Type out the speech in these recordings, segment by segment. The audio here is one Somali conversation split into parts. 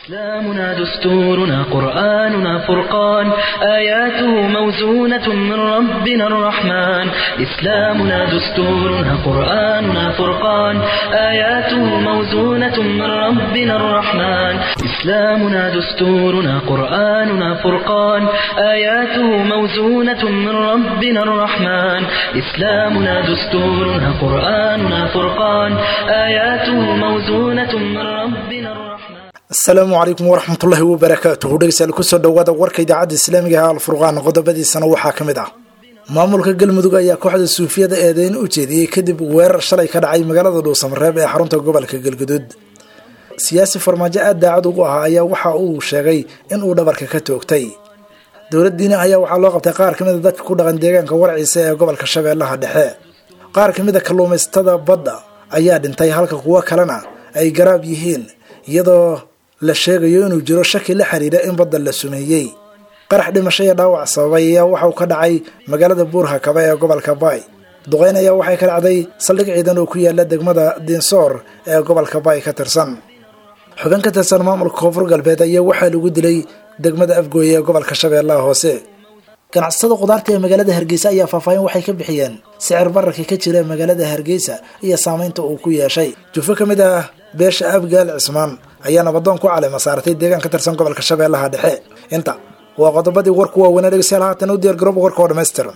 إسلامنا دستورنا قرآننا فرقان آياته موزونة من ربنا الرحمن إسلامنا دستورنا قرآننا فرقان آياته موزونة من ربنا الرحمن إسلامنا دستورنا قرآننا فرقان آياته موزونة من ربنا الرحمن إسلامنا دستورنا قرآننا فرقان آياته موزونة من ربنا الرحمن asalaamu calaykum waraxmatullaahi wabarakaatuhu dhegeystayaal kusoo dhowaada warka idaacadda islaamiga ah alfurqaan qodobadiisana waxaa ka mid ah maamulka galmudug ayaa kooxda suufiyada eedeyn u jeediyey kadib weerar shalay ka dhacay magaalada dhuusamareeb ee xarunta gobolka galguduud siyaasi farmaajo aad daacad ugu ahaa ayaa waxa uu sheegay in uu dhabarka ka toogtay dowladdiina ayaa waxaa loo qabtay qaar kamid a dadka ku dhaqan deegaanka warciisa ee gobolka shabeellaha dhexe qaar kamid a kalluumaysatada badda ayaa dhintay halka kuwo kalena ay garaab yihiin iyadoo la sheegayo inuu jiro shaki la xiriira in badda la sumeeyey qarax dhimasho iyo dhaawac sababay ayaa waxauu ka dhacay magaalada buurhakaba ee gobolka baay duqeyn ayaa waxay ka dhacday saldhig ciidan oo ku yaala degmada diinsoor ee gobolka baay ka tirsan xubin ka tirsan maamulka koonfur galbeed ayaa waxaa lagu dilay degmada afgooye ee gobolka shabeellaha hoose ganacsatada khudaarta ee magaalada hargeysa ayaa faahfaahin waxay ka bixiyeen sicir bararka ka jira magaalada hargeysa iyo saameynta uu ku yeeshay jufo ka mid ah beesha abgaal cismaan ayaa nabadoon ku calima saaratay deegaan ka tirsan gobolka shabeellaha dhexe inta waa qodobadii warku waaweynaa dhegeystayaal haatan u diyaar garooba warka oo dhammaystiran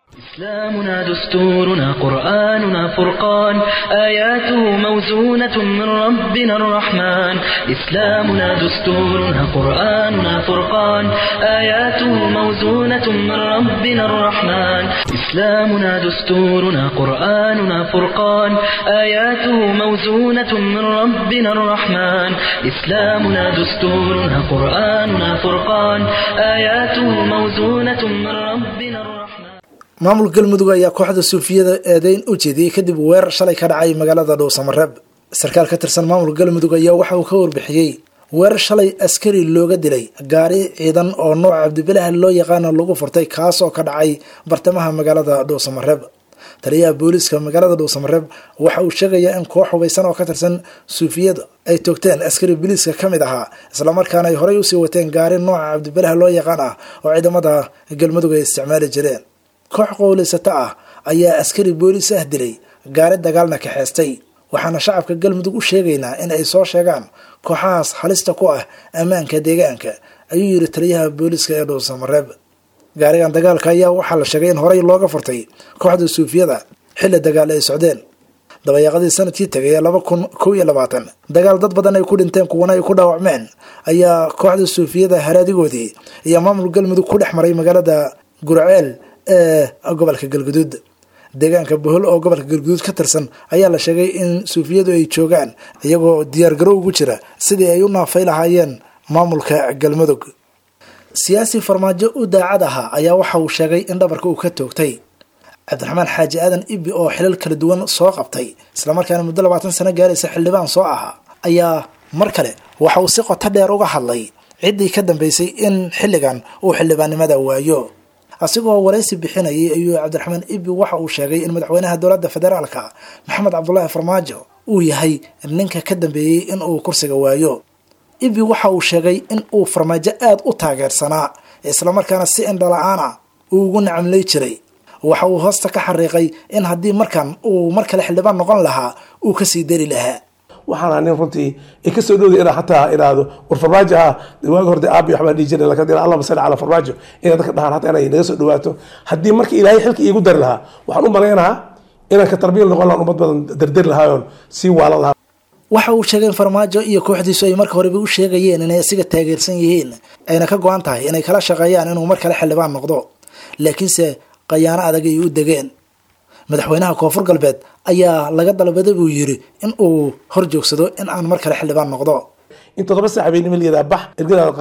إسلامنا دستورنا قرآننا فرقان آياته موزونة من ربنا الرحمن إسلامنا دستورنا قرآننا فرقان آياته موزونة من ربنا الرحمن إسلامنا دستورنا قرآننا فرقان آياته موزونة من ربنا الرحمن إسلامنا دستورنا قرآننا فرقان آياته موزونة من ربنا الرحمن maamulka galmudug ayaa kooxda suufiyada eedeyn u jeediyey kadib weerar shalay ka dhacay magaalada dhuusamareeb sarkaal ka tirsan maamulka galmudug ayaa waxa uu ka warbixiyey weerar shalay askari looga dilay gaari ciidan oo nooca cabdibilaah loo yaqaano lagu furtay kaasoo ka dhacay bartamaha magaalada dhuusamareeb taliyaha booliiska magaalada dhuusamareeb waxa uu sheegayaa in koox hubaysan oo ka tirsan suufiyada ay toogteen askari booliiska ka mid ahaa islamarkaana ay horey usii wateen gaari nooca cabdibilaah loo yaqaan ah oo ciidamada galmudug ay isticmaali jireen koox qowlaysato ah ayaa askari booliis ah dilay gaari dagaalna kaxeystay waxaana shacabka galmudug u sheegaynaa in ay soo sheegaan kooxahaas halista ku ah ammaanka deegaanka ayuu yiri taliyaha booliiska ee dhuusamareeb gaarigan dagaalka ayaa waxaa la sheegay in horey looga furtay kooxda suufiyada xilli dagaal ay socdeen dabayaaqadii sanadkii tegay ee laba kun kow iyo labaatan dagaal dad badan ay ku dhinteen kuwana ay ku dhaawacmeen ayaa kooxda suufiyada haraadigoodii iyo maamul galmudug ku dhex maray magaalada gurceel ee gobolka galguduud deegaanka bohol oo gobolka galguduud ka tirsan ayaa la sheegay in suufiyadu ay joogaan iyagoo diyaargaro ugu jira sidii ay u naafay lahaayeen maamulka galmudug siyaasi farmaajo u daacad ahaa ayaa waxa uu sheegay in dhabarka uu ka toogtay cabdiraxmaan xaaji aadan ibi oo xilal kala duwan soo qabtay islamarkaana muddo labaatan sano gaaraysa xildhibaan soo ahaa ayaa mar kale waxa uu si qoto dheer uga hadlay ciddii ka dambeysay in xilligan uu xildhibaannimada waayo asigoo waraysi bixinayay ayuu cabdiraxmaan ibi waxa uu sheegay in madaxweynaha dowladda federaalka maxamed cabdulaahi farmaajo uu yahay ninka ka dambeeyey in uu kursiga waayo ibi waxa uu sheegay in uu farmaajo aada u taageersanaa islamarkaana si indhala-aana uu ugu nacamlay jiray waxa uu hoosta ka xariiqay in haddii markan uu mar kale xildhibaan noqon lahaa uu kasii dari lahaa waxaana nin runtii ay kasoo dhowday inaa xataa idhaahdo war farmaajo ah waagi horde aabi waxbaa dhihi jiray lakin allahuma salli calaa farmaajo inay dadka dhahaan hataa inay naga soo dhawaato haddii marka ilaahay xilka iigu dari lahaa waxaan u malaynahaa inaan ka tarbiil noqon lahaan ummad badan dardari lahaayoon sii waalan lahaa waxa uu sheegay in farmaajo iyo kooxdiisu ay marka horeba u sheegayeen inay asiga taageersan yihiin ayna ka go-an tahay inay kala shaqeeyaan inuu mar kale xildhibaan noqdo laakiinse qayaano adag ay u degeen madaxweynaha koonfur galbeed ayaa laga dalbaday buu yiri in uu hor joogsado in aan mar kale xildhibaan noqdo in toddoba saac bay niman liyadaa bax ergadaada qaado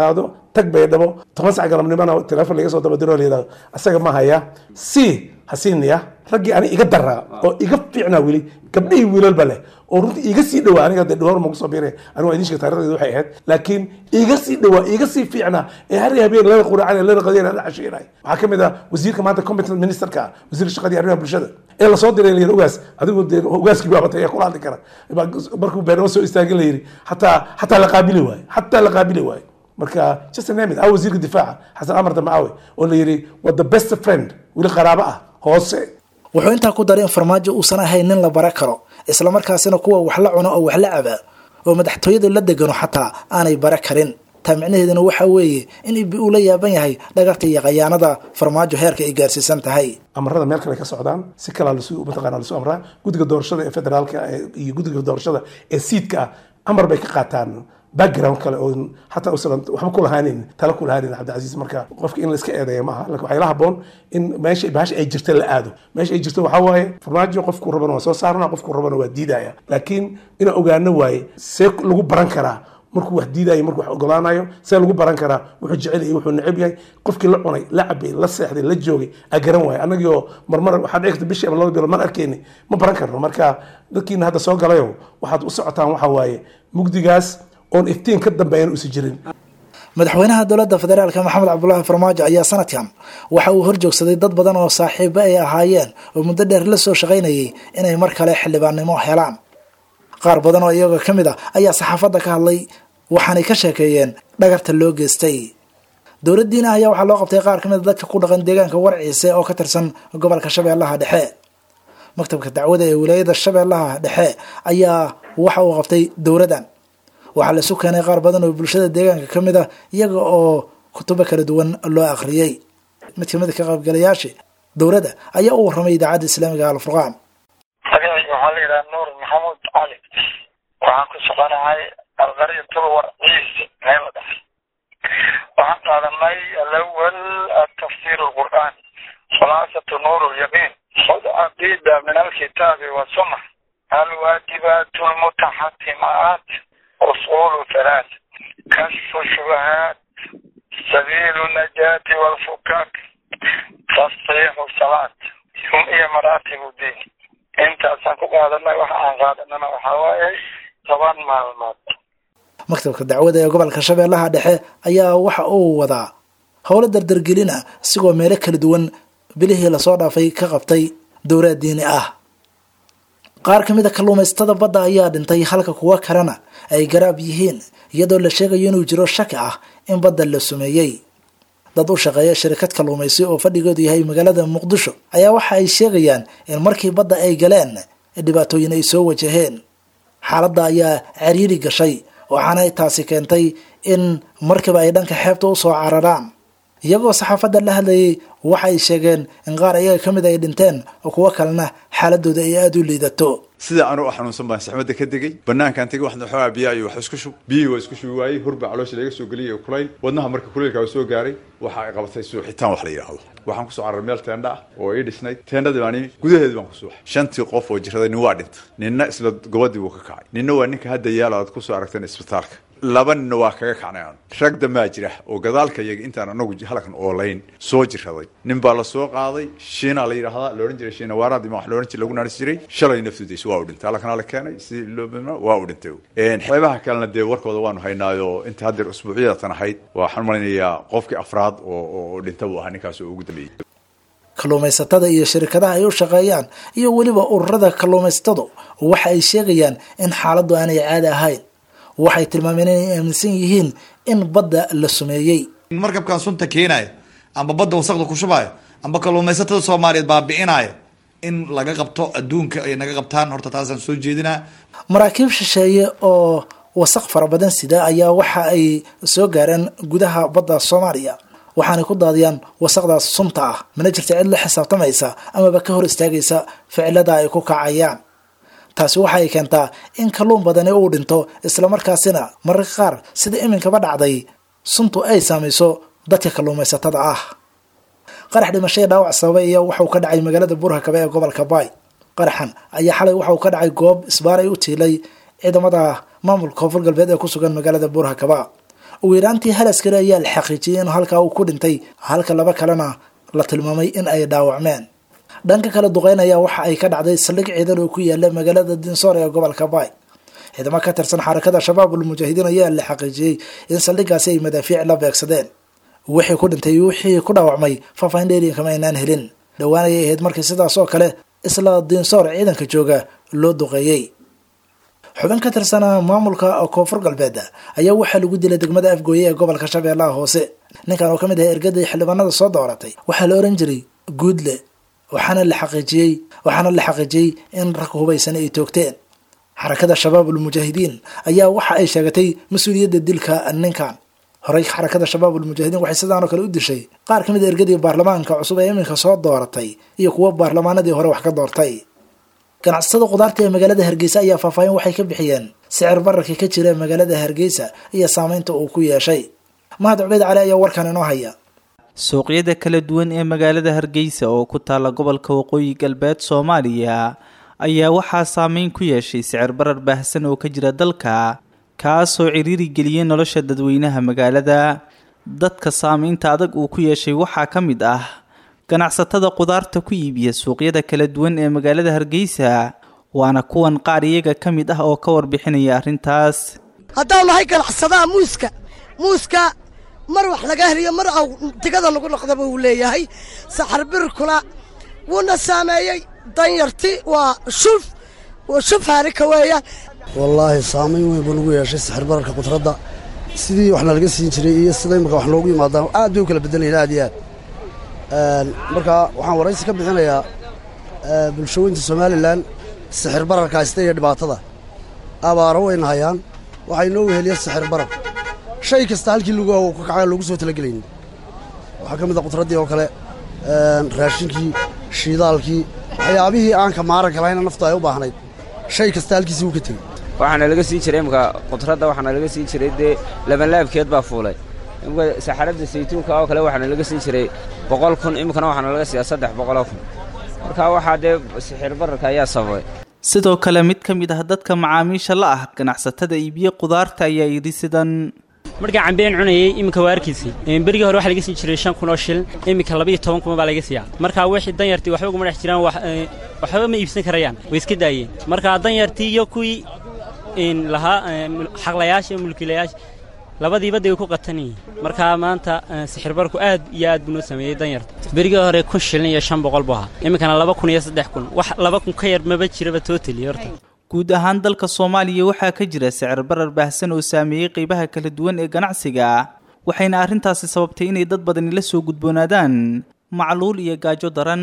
tag baydhabo toban sac galabnimona teleefon laga soo dabadiro la yidhahdo asaga ma haya si hasiinaya raggii ani iga daraa oo iga fiicnaa weli gabdhihii wiilalba leh oo runtii iga sii dhawaa aniga de dhawar magu soo biiray anigu waa idin sheegay taarikhdeedu waxay ahayd laakiin iga sii dhawaa iga sii fiicnaa ee har habeen lana quraacana lana qadiyana la cashiinay waxaa ka mid ah wasiirka maanta competent ministerka ah wasiirka shaqadii arrimaha bulshada ee lasoo diray la yidhi ogaas adigu dee ogaaskii baa batay ee kula hadli kara markuu beernimo soo istaagin la yidhi hataa hataa la qaabili waayo hataa la qaabili waayo marka just name it ah wasiirka difaaca xasan amar damcaawe oo la yidhi waa the best friend weli qaraabo ah hoose wuxuu intaa ku daray in farmaajo uusan ahayn nin la bara karo islamarkaasina kuwa wax la cuno oo wax la caba oo madaxtooyada la degano xataa aanay bara karin taa micnaheeduna waxa weeye in ibi uu la yaaban yahay dhagarta iyo khayaanada farmaajo heerka ay gaarsiisan tahay amarada meel kale ka socdaan si kalaa lasu mataqaana lasu amraa guddiga doorashada ee federaalka iyo guddiga doorashada ee siidka ah amar bay ka qaataan background kale oo hataa usan waxba ku lahaanin tala ku lahaanin cabdicasiis marka qofka in la iska eedeeya maaha laakiin waxaa ila haboon in meesha bahasha ay jirta la aado meesha ay jirto waxaa waaye farmaajo qofku rabana waa soo saarana qofku rabana waa diidaya laakiin inaan ogaano waaye see lagu baran karaa markuu wax diidayo markuu wax ogolaanayo see lagu baran karaa wuxuu jecel yahay wuxuu neceb yahay qofkii la cunay la cabay la seexday la joogay a garan waayo annagii oo marmar waxaad dhici karta bishii ama laba bilo mar arkeyni ma baran karno marka dadkiina hadda soo galayo waxaad u socotaan waxa waaye mugdigaas oon iftiin ka dambeeyan usi jirin madaxweynaha dowladda federaalka maxamed cabdulaahi farmaajo ayaa sanadkan waxa uu horjoogsaday dad badan oo saaxiibo ay ahaayeen oo muddo dheer la soo shaqaynayay inay mar kale xildhibaannimo helaan qaar badan oo iyaga ka mid ah ayaa saxaafadda ka hadlay waxaanay ka sheekeeyeen dhagarta loo geystay dowladdiina ayaa waxaa loo qabtay qaar ka mid a dadka ku dhaqan deegaanka warciise oo ka tirsan gobolka shabeellaha dhexe maktabka dacwada ee wilaayada shabeellaha dhexe ayaa waxa uu qabtay dowladdan waxaa laisu keenay qaar badan oo bulshada deegaanka ka mid ah iyaga oo kutubo kala duwan loo akhriyey mid kamid a ka qaybgalayaashii dowladda ayaa u warramay idaacadda islaamiga alfurqaan magacayga waxaa la yidhaha nuur maxamuud cali waxaan ku soconahay alqaryatul warciisi meel la dhahay waxaan qaadanay alawal tafsir alqur'aan khulaasatu nuur lyaqiin khud caqiida min alkitaabi wasunna alwaajibaat lmutaxatimaat أصول ثلاث كشف الشبهات سبيل النجاة والفكاك تصحيح الصلاة هم هي مراتب الدين انت أسانكو قادنا وحان قادنا وحاوائي طبعا معلومات maktabka dacwada ee gobolka shabeellaha dhexe ayaa waxa uu wadaa howlo dardargelina isigoo meelo kala duwan bilihii lasoo dhaafay ka qabtay dowlaad diini ah qaar ka mid a kalluumaysatada badda ayaa dhintay halka kuwa kalena ay garaab yihiin iyadoo la sheegayo inuu jiro shaki ah in badda la sumeeyey dad u shaqeeya shirkad kalluumaysi oo fadhigeedu yahay magaalada muqdisho ayaa waxa ay sheegayaan in markii badda ay galeen dhibaatooyin ay soo wajaheen xaaladda ayaa cariiri gashay waxaana taasi keentay in markiiba ay dhanka xeebta usoo cararaan iyagoo saxaafadda la hadlayay waxa ay sheegeen in qaar iyaga ka mid ay dhinteen oo kuwo kalena xaaladooda ay aada u liidato sida anu u xanuunsan baan saxmadda ka degay banaankaan tegay waxna xoogaa biyaa iyo wax isku shub biyihii waa isku shubi waayey hurba caloosha laga soo geliyay oo kulayl wadnaha marka kulaylka soo gaaray waxa ay qabatay suuxitaan wax la yidhaahdo waxaan kusoo cararay meel teendha ah oo ii dhisnayd teendhadii baan imi gudaheedi baan ku suuxay shantii qof oo jiraday nin waa dhintay ninna isla gobadii buu ka kacay ninna waa ninka hadda yaala aad kusoo aragteen isbitaalka laba ninna waa kaga kacnay aanu rag damaa jira oo gadaalka iyaga intaan anagu halkan oolayn soo jiraday nin baa la soo qaaday shiina la yidhaahdaa la odhan jiray shiina waaraadima wax la odhan jiray lagu naaris jiray shalay naftudiis waa u dhintay halkana la keenay si loo waa u dhintay xeebaha kalena dee warkooda waanu haynaayo inta haddeer usbuucyadatan ahayd waxaan malinayaa qofkii afraad oo oo dhinta buu ahaa ninkaas oo ugu dambeeyey kalluumaysatada iyo shirkadaha ay u shaqeeyaan iyo weliba ururada kalluumaysatadu waxa ay sheegayaan in xaaladdu aanay caadi ahayn waxay tilmaameen inay aaminsan yihiin in badda la sumeeyey markabkan sunta keenayo amba badda wasaqda ku shubayo amba kalluumaysatada soomaaliyeed baabi'inayo in laga qabto adduunka ay naga qabtaan horta taasaan soo jeedinaa maraakiib shisheeye oo wasaq fara badan sida ayaa waxa ay soo gaareen gudaha badda soomaaliya waxaanay ku daadiyaan wasaqdaas sunta ah mana jirta cid la xisaabtamaysa amaba ka hor istaagaysa ficilada ay ku kacayaan taasi waxa ay keentaa in kalluun badani uu dhinto islamarkaasina mararka qaar sida iminkaba dhacday suntu ay saamayso dadka kalluumaysatada ah qarax dhimasho ee dhaawac sababay ayaa waxauu ka dhacay magaalada burhakabe ee gobolka baay qaraxan ayaa xalay waxauu ka dhacay goob isbaaray u tiilay ciidamada maamulka koonfur galbeed ee ku sugan magaalada burhakaba ugu yaraantii hal askari ayaa la xaqiijiyey in halkaa uu ku dhintay halka laba kalena la tilmaamay in ay dhaawacmeen dhanka kale duqeyn ayaa waxa ay ka dhacday saldhig ciidan oo ku yaala magaalada dinsoor ee gobolka baay ciidamo ka tirsan xarakada shabaabul mujaahidiin ayaa la xaqiijiyey in saldhigaasi ay madaafiic la beegsadeen wixii ku dhintay wixii ku dhaawacmay faahfaahin dheeriyan kama aynaan helin dhowaan ayay ahayd markii sidaas oo kale isla dinsoor ciidanka jooga loo duqeeyey xubin ka tirsana maamulka koonfur galbeed ayaa waxaa lagu dilay degmada afgooye ee gobolka shabeellaha hoose ninkan oo ka mid ahay ergadii xildhibaanada soo dooratay waxaa la oran jiray guudle waxaana la xaqiijiyey waxaana la xaqiijiyey in rag hubaysan ay toogteen xarakada shabaabul mujaahidiin ayaa waxa ay sheegatay mas-uuliyadda dilka ninkan horey xarakada shabaabul mujaahidiin waxay sidaanoo kale u dishay qaar ka mid a ergadii baarlamaanka cusub ee iminka soo dooratay iyo kuwo baarlamaanadii hore wax ka doortay ganacsatada khudaarta ee magaalada hargeysa ayaa faahfaahin waxay ka bixiyeen sicir bararkii ka jira magaalada hargeysa iyo saameynta uu ku yeeshay mahad cubeyd cali ayaa warkan inoo haya suuqyada kala duwan ee magaalada hargeysa oo ku taala gobolka waqooyi galbeed soomaaliya ayaa waxaa saameyn ku yeeshay sicir barar baahsan oo ka jira dalka kaasoo ciriiri geliyay nolosha dadweynaha magaalada dadka saameynta adag uu ku yeeshay waxaa ka mid ah ganacsatada khudaarta ku iibiya suuqyada kala duwan ee magaalada hargeysa waana kuwan qaar iyaga ka mid ah oo ka warbixinaya arrintaas haddaan nahay ganacsadaha muuska muuska mar wax laga heliyo mar aw digada lagu noqdaba uu leeyahay saxarbirkuna wuuna saameeyey danyarti waa shuf shuf haarika weeyaan wallaahi saamayn weyn buu nagu yeeshay sixir bararka qudradda sidii wax nalaga siin jiray iyo sida imika wax noogu yimaadaan aad bay u kala bedelayin aad iyo aad marka waxaan waraysi ka bixinayaa bulshooyinta somalilan sixir bararka haysta iyo dhibaatada abaaro wayna hayaan waxaa inoo weheliya sixir barar shay kasta halkii lagu ka kacay loogu soo talagelaynin waxaa ka mid a qudraddii oo kale raashinkii shiidaalkii waxyaabihii aan ka maaranka lahayna naftu ay u baahnayd shay kasta halkiisii wuu ka tegey waxaana laga siin jiray imika qudradda waxaana laga siin jiray dee labanlaabkeed baa fuulay imika saxaradda saytuunka oo kale waxaana laga siin jiray boqol kun imikana waxaana laga siiyaa saddex boqoloo kun marka waxaa dee sixir bararka ayaa sababay sidoo kale mid ka mid ah dadka macaamiisha la ah ganacsatada iibiye khudaarta ayaa yidhi sidan markaan cambeen cunayey iminka waa arkiisay berigii hore waxa laga siin jiray shan kun oo shil iminka labaiyo toban kun baa laga siiyaa marka wixii danyartii waxba uguma dhex jiraan waxba ma iibsan karayaan way iska daayeen marka danyartii iyo kuwii lahaa xaqlayaasha iyo mulkiilayaasha labadiiba day ku qatan yihiin markaa maanta sixirbarku aad iyo aad buu noo sameeyey danyarta berigii hore kun shilin iyo shan boqol buu ahaa iminkana laba kun iyo saddex kun wax laba kun ka yar maba jiraba tootali horta guud ahaan dalka soomaaliya waxaa ka jira sicir barar baahsan oo saameeyey qeybaha kala duwan ee ganacsiga waxayna arrintaasi sababtay inay dad badani la soo gudboonaadaan macluul iyo gaajo daran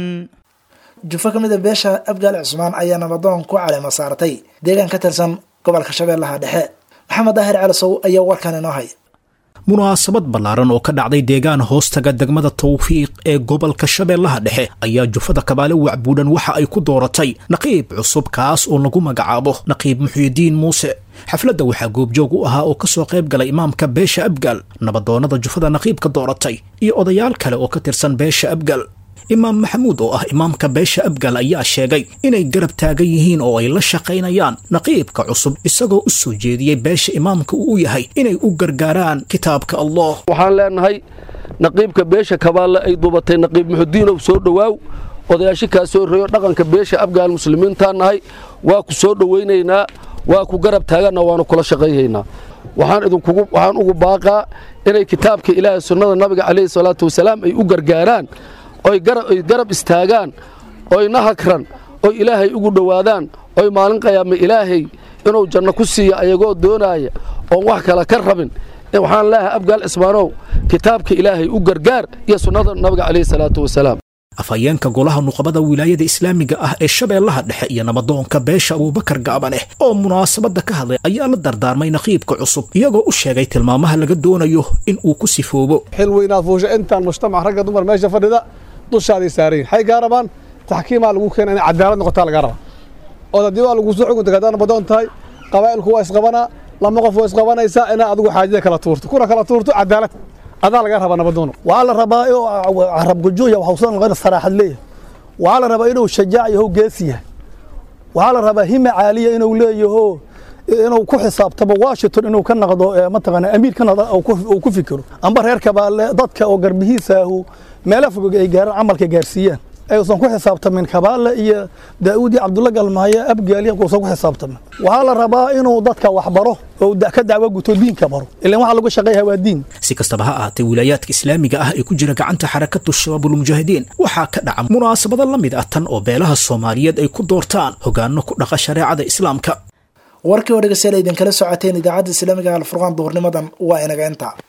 jufo ka mid a beesha abgaal cusmaan ayaa nabadoon ku caleema saartay deegaan ka tirsan gobolka shabeellaha dhexe maxamed daahir calisow ayaa warkan inoo haya munaasabad ballaaran oo ka dhacday deegaan hoostaga degmada tawfiiq ee gobolka shabeellaha dhexe ayaa jufada kabaale wacbuudhan waxa ay ku dooratay naqiib cusub kaas oo lagu magacaabo naqiib muxyidiin muuse xafladda waxaa goobjoog u ahaa oo ka soo qayb galay imaamka beesha abgaal nabadoonnada jufada naqiibka dooratay iyo odayaal kale oo ka tirsan beesha abgaal imaam maxamuud oo ah imaamka beesha abgal ayaa sheegay inay garab taagan yihiin oo ay la shaqaynayaan naqiibka cusub isagoo u soo jeediyey beesha imaamka uu u yahay inay u gargaaraan kitaabka allah waxaan leenahay naqiibka beesha kabaalle ay duubatay naqiib muxudiinow soo dhowaaw odayaasho kaa soo reeyo dhaqanka beesha abgaal muslimiintaan nahay waa ku soo dhowaynaynaa waa ku garab taaganna waanu kula shaqaynaynaa waxaan idinkugu waxaan ugu baaqaa inay kitaabka ilaahay sunnada nabiga calayhi salaatu wasalaam ay u gargaaraan oy garab istaagaan oy nahakran oy ilaahay ugu dhowaadaan oy maalin qayaama ilaahay inuu janno ku siiya ayagoo doonaaya oon wax kale ka rabin waxaan leeyahay abgaal cismaanow kitaabka ilaahay u gargaar iyo sunnada nabiga calayhi salaatu wasalaam afhayeenka golaha nuqabada wilaayada islaamiga ah ee shabeellaha dhexe iyo nabadoonka beesha abuubakar gaabaneh oo munaasabadda ka hadlay ayaa la dardaarmay naqiibka cusub iyagoo u sheegay tilmaamaha laga doonayo in uu ku sifoobo xil weynaad fuusha intaan mujtamac ragga dumar meesha fadhida dushaaday saarayin waxay gaa rabaan taxkiimaa lagu keena inay cadaalad noqotaa lagaa rabaa ood haddii waa lagu soo xukunta haddaa nabadoon tahay qabaa'ilku waa isqabanaa lama qof waa isqabanaysaa inaa adigu xaajada kala tuurto kuna kala tuurto cadaalad adaa laga rabaa nabadoono waxaa la rabaa inuu carabgujuuya waxuusan noqon saraaxad leeyahay waxaa la rabaa inuu shajaac yaho geesi yahay waxaa la rabaa hime caaliya inuu leeyaho inuu ku xisaabtamo washington inuu ka naqdo mataqaana amiir ka naqdo uu ku fikiro amba reer kabaale dadka oo garbihiisaahu meelo fogog ay gaaraan camalka gaarsiiyaan ayuusan ku xisaabtamin kabaale iyo daa'uudi cabdulla galmaayo abgaali uusan ku xisaabtamin waxaa la rabaa inuu dadka waxbaro oo ka dacwo guto diinka baro ilan waxaa lagu shaqeeyaha waa diin si kastaba ha ahaatee wilaayaadka islaamiga ah ee ku jira gacanta xarakatu shabaabulmujaahidiin waxaa ka dhaca munaasabado la mid ah tan oo beelaha soomaaliyeed ay ku doortaan hogaano ku dhaqa shareecada islaamka warkii oo dhegeystayaal idinkala socoteen idaacadda islaamiga alfurqaan duhurnimadan waa inaga inta